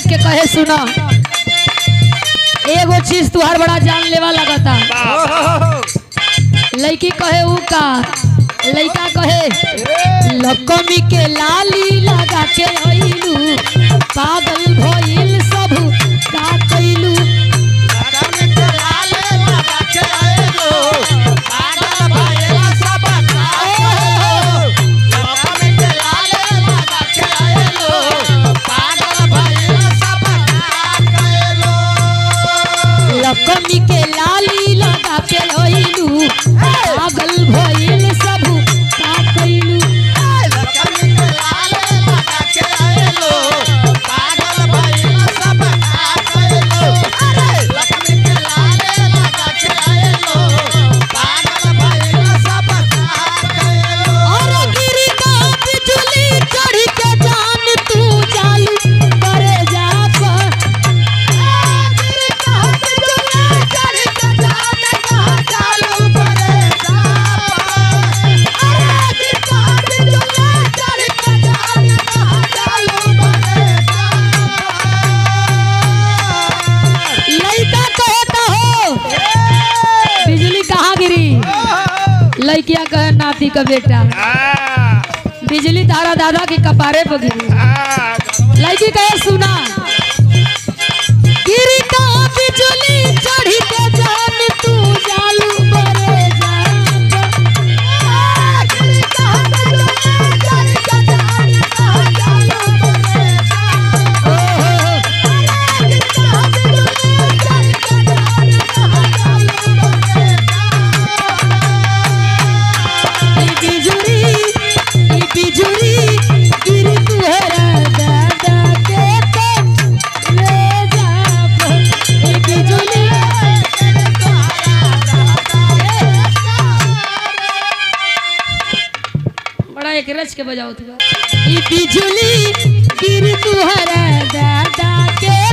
देख के कहे सुना एगो चीज तुहार बड़ा जान लेवा लगता लड़की कहे ऊ का लड़का कहे लकमी के लाली लगा के अइलू पागल भइल सब का कइलू लकमी के लाली लगा के अइलू पागल भइल सब का कइलू और गिरी का बिजली चढ़ के जान तू चालू करे जा पर लड़का कहता हो बिजली कहाँ गिरी लड़किया कहे नाती का बेटा बिजली तारा दादा के कपारे पर गिरी लड़की कहे सुना गिरी का बिजली चढ़ी के जान तू जालू बरे बिजुरी ई बिजुरी गिरी तुहरा दादा के तो ले जाबो ई बिजुली बड़ा एक रच के बजाओ तू ई बिजुली गिरी तुहरा दादा के